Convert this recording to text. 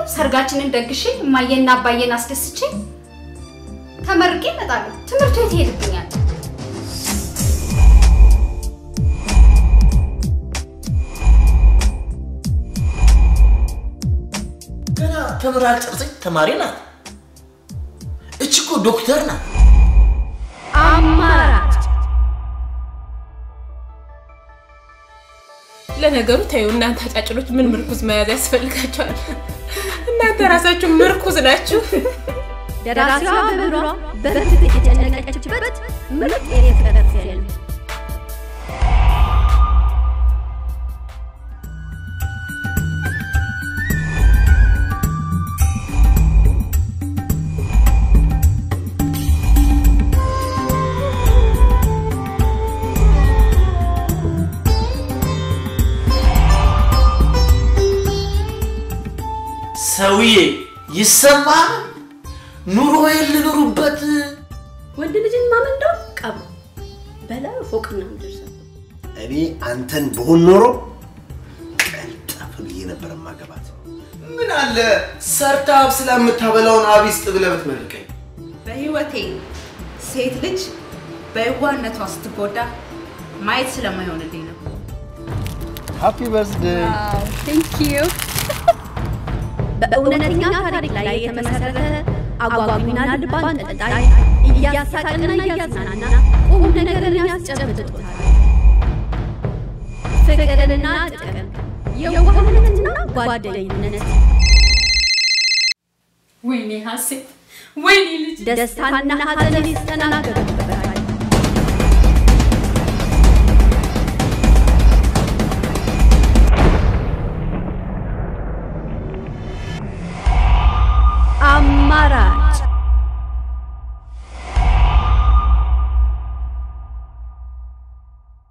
ሰርጋችንን ደግሼ እማዬና አባዬን አስደስቼ ተመርቄ እመጣለሁ። ትምህርቱ የት ይሄድብኛል? ገና ተምራ ጨርሰች ተማሪ ናት። እች እኮ ዶክተር ናት። አማራጭ ለነገሩ ተይው እናንተ አጫጭሎች ምን ምርኩዝ መያዝ ያስፈልጋቸዋል? እናንተ ራሳችሁ ምርኩዝ ናችሁ። ደራሲዋ በብሯ በፍትህ የጨነቀችበት ምርጥ የፍቅር ፊልም ሰውዬ ይሰማል። ኑሮዬን ልኑሩበት። ወንድ ልጅን ማመን እንደው ቀቡ በላ ፎቅና ምድር ሰ እኔ አንተን በሆን ኖሮ ቀልጠፍ ብዬ ነበር ማገባት። ምን አለ ሰርታ አብስላ የምታበላውን አቢስጥ ብለህ ብትመርቀኝ። በህይወቴ ሴት ልጅ በየዋህነቷ ስትጎዳ ማየት ስለማይሆንልኝ ነው። ሃፒ በርዝዴይ። ቴንክ ዩ በእውነተኛ ታሪክ ላይ የተመሰረተ አጓጊና ልብ አንጠልጣይ እያሳቀና እያዝናና ቁም ነገርን ያስጨብጦታል። ፍቅርና ጥቅም፣ የዋህነትና ጓደኝነት፣ ወይኔ ሀሴት፣ ወይኔ ልጅ ደስታና ሐዘን ይስተናገዱበታል። አማራጭ